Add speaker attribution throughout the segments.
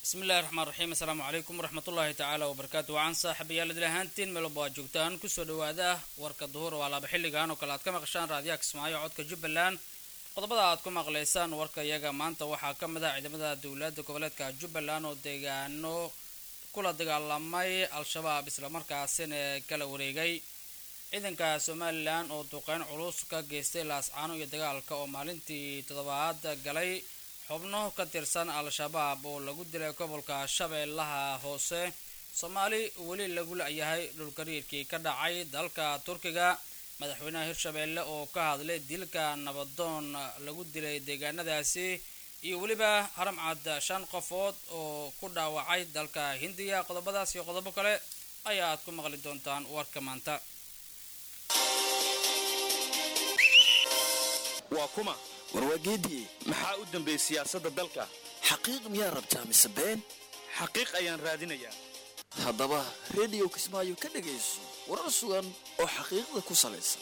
Speaker 1: bismillahi raxmaan raxiim assalaamu calaykum waraxmatullaahi tacaala wabarakaatu wacan saaxiibayaal idil ahaantiin meelba aad joogtaan kusoo dhawaada warka duhur waa laba xilligan oo kale aad ka maqashaan raadiyaha kismaayo codka jubbaland qodobada aad ku maqlaysaan warka iyaga maanta waxaa ka mid ah ciidamada dowladda goboleedka jubbaland oo deegaano kula dagaalamay al-shabaab islamarkaasina kala wareegay ciidanka somalilan oo duqeyn culus ka geystay laascaano iyo dagaalka oo maalintii toddobaad galay xubno ka tirsan al-shabaab oo lagu dilay gobolka shabeellaha hoose soomaali weli lagu la-yahay dhulkariirkii ka dhacay dalka turkiga madaxweynaha hirshabeelle oo ka hadlay dilka nabadoon lagu dilay deegaanadaasi iyo weliba haramcad shan qofood oo ku dhaawacay dalka hindiya qodobadaas iyo qodobo kale ayaa aad ku maqli doontaan warka maanta
Speaker 2: waa kuma
Speaker 3: warwaageediye
Speaker 2: maxaa u dambeeyey siyaasadda dalka
Speaker 3: xaqiiq miyaa rabtaa mise been
Speaker 2: xaqiiq ayaan raadinayaa
Speaker 3: haddaba rediyo kismaayo ka dhegayso warar sugan oo xaqiiqda ku salaysan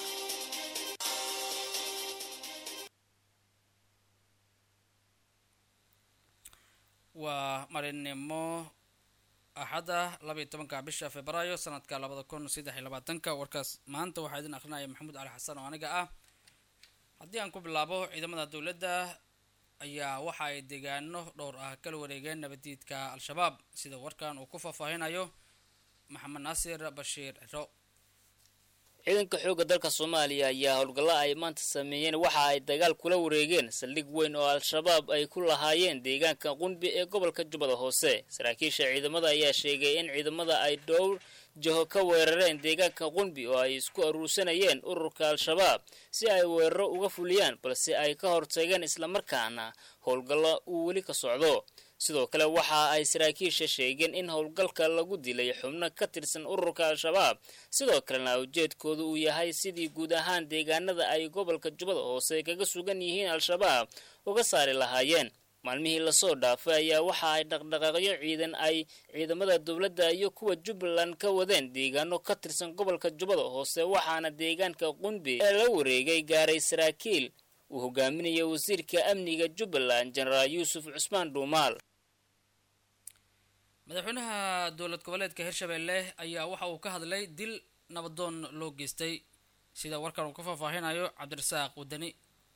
Speaker 1: waa marinimo axadda labaiyo tobanka bisha februaayo sanadka labada kun saddex iyo labaatanka warkaas maanta waxaa idin akrinaya maxamuud cali xasan oo aniga ah haddii aan ku bilaabo ciidamada dowladda ayaa waxa ay deegaano dhowr ah kala wareegeen nabadiidka al-shabaab sida warkan uu ku faahfaahinayo maxamed naasir bashiir ciro
Speaker 4: ciidanka xoogga dalka soomaaliya ayaa howlgalla ay maanta sameeyeen waxa ay dagaal kula wareegeen saldhig weyn oo al-shabaab ay ku lahaayeen deegaanka qunbi ee gobolka jubbada hoose saraakiisha ciidamada ayaa sheegay in ciidamada ay dhowr jaho ka weerareen deegaanka qunbi oo ay isku aruursanayeen ururka al-shabaab si ay weeraro uga fuliyaan balse ay ka hortageen islamarkaana howlgallo uu weli ka socdo sidoo kale waxa ay saraakiisha sheegeen in howlgalka lagu dilay xubno ka tirsan ururka al-shabaab sidoo kalena ujeedkoodu uu yahay sidii guud ahaan deegaanada ay gobolka jubbada hoose kaga sugan yihiin al-shabaab uga saari lahaayeen maalmihii lasoo dhaafay ayaa waxa ay dhaqdhaqaaqyo ciidan ay ciidamada dowladda iyo kuwa jubbaland ka wadeen deegaano ka tirsan gobolka jubbada hoose waxaana deegaanka qunbi ee la wareegay gaaray saraakiil uu hogaaminaya wasiirka amniga jubbaland jenaraal yuusuf cusmaan dhuumaal
Speaker 1: madaxweynaha dowlad goboleedka hirshabeelle ayaa waxa uu ka hadlay dil nabadoon loo geystay sida warkan uu ka faahfaahinayo cabdirasaaq wadani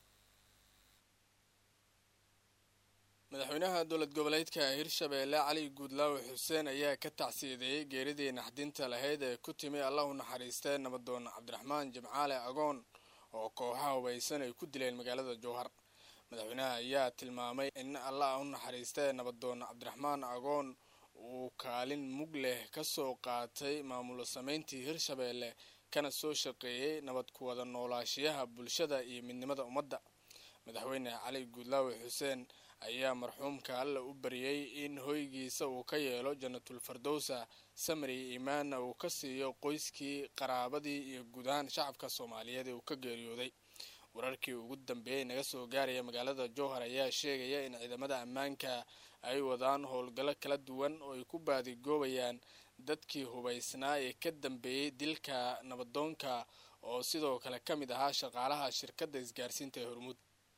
Speaker 5: madaxweynaha dowlad goboleedka hirshabeelle cali guudlaawe xuseen ayaa ka tacsiyadeeyey geeridii naxdinta lahayd ee ku timi allah u naxariistee nabadoon cabdiraxmaan jimcaale agoon oo kooxaha hubaysan ay ku dileen magaalada jowhar madaxweynaha ayaa tilmaamay in allah u naxariistee nabadoon cabdiraxmaan agoon uu kaalin mug leh ka soo qaatay maamulo sameyntii hirshabeelle kana soo shaqeeyey nabad ku wada noolaashiyaha bulshada iyo midnimada ummadda madaxweyne cali guudlaawe xuseen ayaa marxuumka alla u bariyey in hoygiisa uu ka yeelo jannatul fardowsa samri iimaanna uu ka siiyo qoyskii qaraabadii iyo guud ahaan shacabka soomaaliyeed ee uu ka geeriyooday wararkii ugu dambeeyey naga soo gaaraya magaalada jowhar ayaa sheegaya in ciidamada ammaanka ay wadaan howlgallo kala duwan oo ay ku baadigoobayaan dadkii hubaysnaa ee ka dambeeyey dilka nabadoonka oo sidoo kale ka mid ahaa shaqaalaha shirkadda isgaarsiinta ee hormuud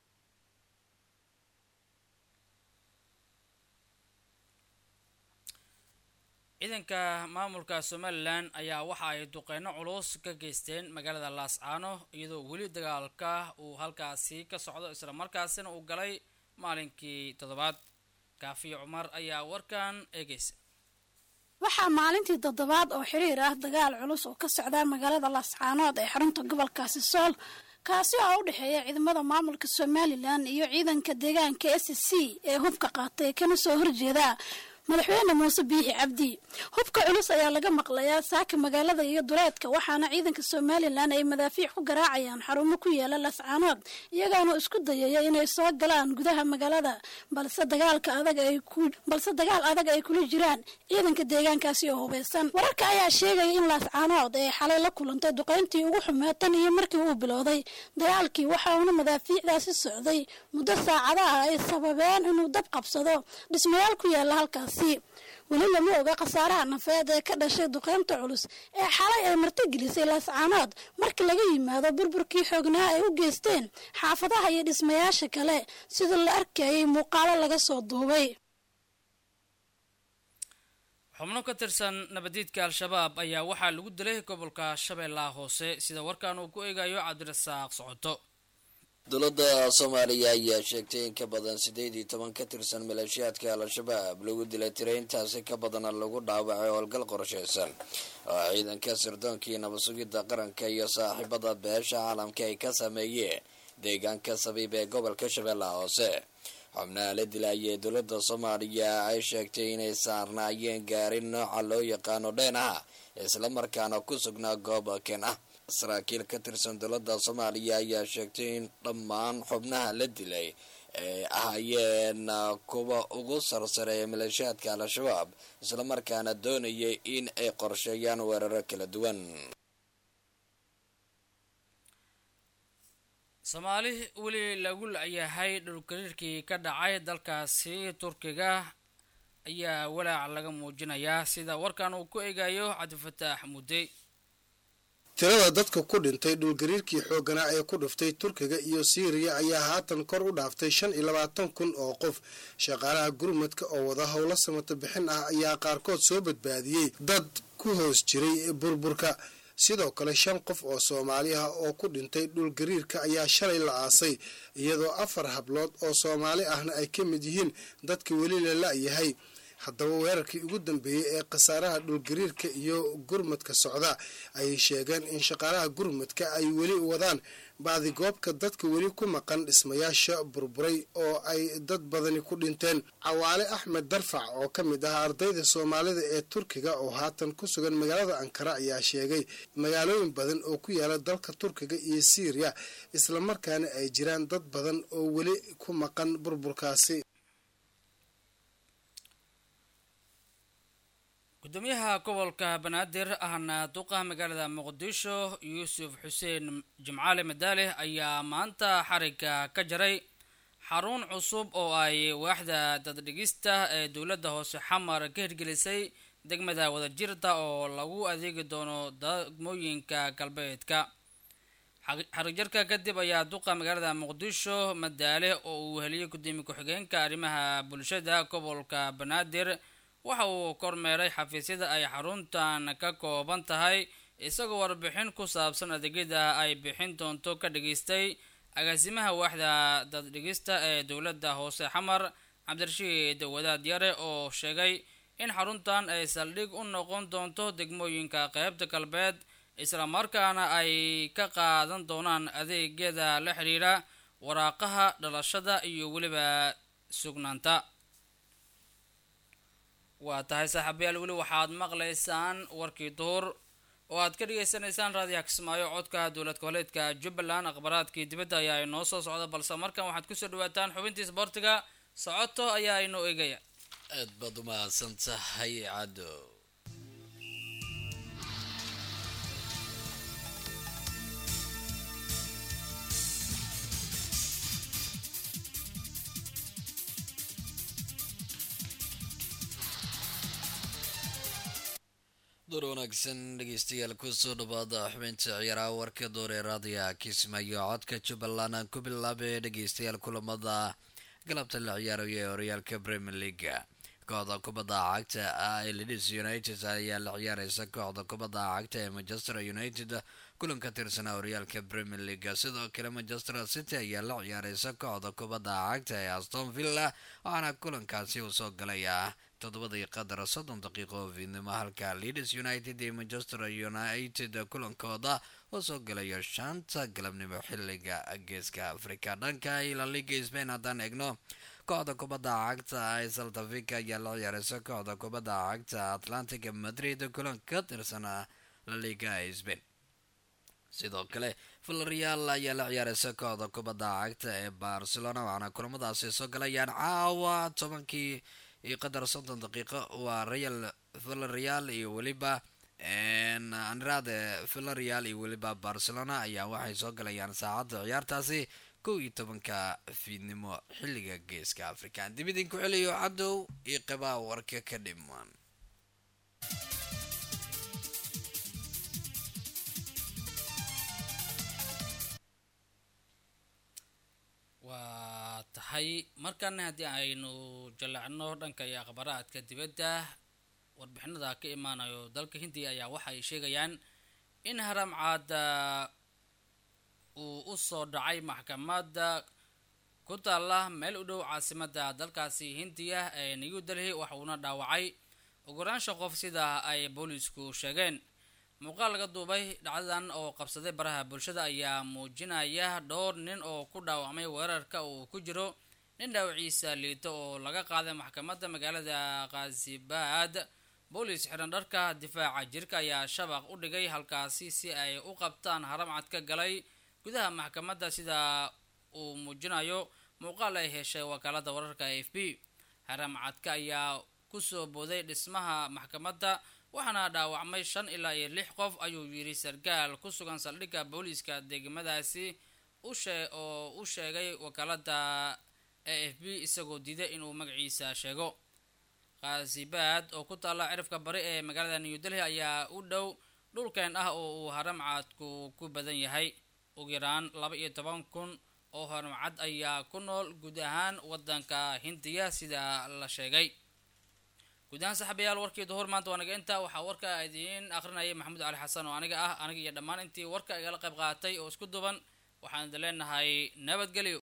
Speaker 1: ciidanka maamulka somalilan ayaa waxa ay duqeyno culus ka geysteen magaalada laascaano iyadoo weli dagaalka uu halkaasi ka socdo islamarkaasina uu galay maalinkii toddobaad kaafiyo cumar ayaa warkan eegeysa
Speaker 6: waxaa maalintii toddobaad oo xiriir ah dagaal culus oo ka socda magaalada laascaanood ee xarunta gobolkaasi sool kaasi oo u dhexeeya ciidamada maamulka somalilan iyo ciidanka deegaanka s c ee hubka qaatay kana soo horjeeda madaxweyne muuse biixi cabdi hubka culus ayaa laga maqlayaa saaka magaalada iyo duleedka waxaana ciidanka somalilan ay madaafiic ku garaacayaan xarumo ku yaala lascaanood iyagaana isku dayaya inay soo galaan gudaha magaalada balse dagaalka adag ay balse dagaal adag ay kula jiraan ciidanka deegaankaasi oo hubeysan wararka ayaa sheegaya in laascaanood ay xalay la kulantay duqeyntii ugu xumeed tan iyo markii uu bilowday dagaalkii waxa uuna madaafiicdaasi socday muddo saacadaha ay sababeen inuu dab qabsado dhismayaal ku yaala halkaas weli lama oga khasaaraha nafeed ee ka dhashay duqeynta culus ee xalay ay martigelisay laascaanood marka laga yimaado burburkii xoognaa ay u geysteen xaafadaha iyo dhismayaasha kale sida la arkayay muuqaalo laga soo duubay
Speaker 1: xubno ka tirsan nabadiidka al-shabaab ayaa waxaa lagu dilay gobolka shabeellaha hoose sida warkan uu ku eegayo cabdirasaaq socoto
Speaker 7: dowladda soomaaliya ayaa sheegtay in ka badan siddeed iyo toban ka tirsan maleeshiyaadka al-shabaab lagu dilay tiraintaasi ka badana lagu dhaawacay howlgal qorsheysan oo ciidanka sirdoonkii nabasugidda qaranka iyo saaxiibada beesha caalamka ay ka sameeyeen deegaanka sabiib ee gobolka shabeellaha hoose xubnaha la dilayee dowladda soomaaliya ay sheegtay inay saarnaayeen gaarin nooca loo yaqaano dheen ah islamarkaana ku sugnaa goob ken ah saraakiil ka tirsan dowladda soomaaliya ayaa sheegtay in dhammaan xubnaha la dilay ay ahaayeen kuwa ugu sarsareeya maleeshiyaadka al-shabaab islamarkaana doonayay in ay qorsheeyaan weeraro kala duwan
Speaker 1: soomaali weli lagu yahay dhulgariirkii ka dhacay dalkaasi turkiga ayaa walaac laga muujinayaa sida warkan uu ku eegayo cabdifataax mudde
Speaker 8: tirada dadka ku dhintay dhulgariirkii xoogganaa ee ku dhuftay turkiga iyo siiriya ayaa haatan kor u dhaaftay shan iyo labaatan kun oo qof shaqaalaha gurmadka oo wada howlo samato bixin ah ayaa qaarkood soo badbaadiyey dad ku hoos jiray burburka sidoo kale shan qof oo soomaali ah oo ku dhintay dhulgariirka ayaa shalay la aasay iyadoo afar hablood oo soomaali ahna ay ka mid yihiin dadka weli la la-yahay haddaba weerarkii ugu dambeeyey ee khasaaraha dhulgariirka iyo gurmadka socda ayay sheegeen in shaqaalaha gurmadka ay weli wadaan baadigoobka dadka weli ku maqan dhismayaasha burburay oo ay dad badani ku dhinteen cawaale axmed darfac oo ka mid ah ardayda soomaalida ee turkiga oo haatan ku sugan magaalada ankara ayaa sheegay magaalooyin badan oo ku yaala dalka turkiga iyo siiriya islamarkaana ay jiraan dad badan oo weli ku maqan burburkaasi
Speaker 1: gudoomiyaha gobolka banaadir ahna duqa magaalada muqdisho yuusuf xuseen jimcaale madaale ayaa maanta xariga ka jaray xarun cusub oo ay waaxda daddhigista ee dowladda hoose xamar ka hirgelisay degmada wadajirta oo lagu adeegi doono degmooyinka galbeedka xarigjarka kadib ayaa duqa magaalada muqdisho madaale oo uu heliyay gudoomiye ku-xigeenka arrimaha bulshada gobolka banaadir waxa uu kormeeray xafiisyada ay xaruntan ka kooban tahay isagoo warbixin ku saabsan adeegyada ay bixin doonto ka dhageystay agaasimaha waaxda daddhigista ee dowladda hoose xamar cabdirashiid wadaad yare oo sheegay in xaruntan ay saldhig u noqon doonto degmooyinka qeybta galbeed islamarkaana ay ka qaadan doonaan adeegyada la xiriira waraaqaha dhalashada iyo weliba sugnaanta waa tahay saaxiibayaal weli waxaad maqlaysaan warkii duhur oo aad ka dhagaysanaysaan raadiyaha kismaayo codka dowlad goboleedka jubbaland akhbaraadkii dibadda ayaa inoo soo socda balse markan waxaad kusoo dhawaataan xubintii sboortiga socoto ayaa inoo eegaya
Speaker 7: aad baad u mahadsan tahay caddo door wanaagsan dhegeystayaal kusoo dhawaada xubinta ciyaaraha warka door ee raadiga kismaayo codka jubbaland aan ku bilaabay dhegeystayaal kulamada galabta la ciyaarayo ee horyaalka premier leaga kooxda kubadda cagta ah ee leeds united ayaa la ciyaareysa kooxda kubadda cagta ee manchester united kulan ka tirsanaa horyaalka premier leaga sidoo kale manchester city ayaa la ciyaareysa kooxda kubadda cagta ee aston villa waxaana kulankaasi uu soo galaya toddobadii qadar soddon daqiiqo oo fiidnimo halka leeds united iyo manchester united kulankooda oo soo galayo shanta galabnimo xiliga geeska africa dhanka ila liga spain haddaan eegno kooxda kubadda cagta ee saltafica ayaa la ciyaareysa kooxda kubadda cagta atlantic madrid kulan ka tirsanaa la liga spain sidoo kale villarreal ayaa la ciyaareysa kooxda kubadda cagta ee barcelona waxaana kulamadaasi soo galayaan caawa tobankii iyo qadar soddon daqiiqo waa real villarreal iyo weliba anrade villarreal iyo weliba barcelona ayaa waxay soo galayaan saacadda ciyaartaasi kow iyo tobanka fiidnimo xilliga geeska africa dib idinku celiyo cadow iyo qibaa warka ka dhiman
Speaker 1: waa tahay markana haddii aynu jallacno dhanka iyo akhbaraadka dibadda warbixinada ka imaanayo dalka hindiya ayaa waxa ay sheegayaan in haram caada uu u soo dhacay maxkamadda ku taalla meel u dhow caasimada dalkaasi hindiya ee new delhi waxuuna dhaawacay ogolaansha qof sida ay boolisku sheegeen muuqaal laga duubay dhacdadan oo qabsaday baraha bulshada ayaa muujinaya dhowr nin oo ku dhaawacmay weerarka uu ku jiro nin dhaawaciisa liito oo laga qaaday maxkamadda magaalada khasibaad boolis xiran dharka difaaca jirka ayaa shabaq u dhigay halkaasi si ay u qabtaan haram cad ka galay gudaha maxkamadda sida uu muujinayo muuqaal ay heshay wakaalada wararka a f b haram cadka ayaa kusoo booday dhismaha maxkamadda waxaana dhaawacmay shan ilaa iyo lix qof ayuu yidhi sarkaal ku sugan saldhigga booliiska degmadaasi ushe oo u sheegay wakaalada a f b isagoo diiday inuu magaciisa sheego khasibaad oo ku taalla cirifka bari ee magaalada new delhi ayaa u dhow dhulkeen ah oo uu haram cadku ku badan yahay ugu yaraan laba iyo toban kun oo haramcad ayaa ku nool guud ahaan wadanka hindiya sida la sheegay guud ahaan saxabayaal warkii duhur maanta waa naga inta waxaa warka idiin akrinayay maxamuud cali xasan oo aniga ah aniga iyo dhammaan intii warka igala qayb qaatay oo isku duban waxaan idin leenahay nabadgelyo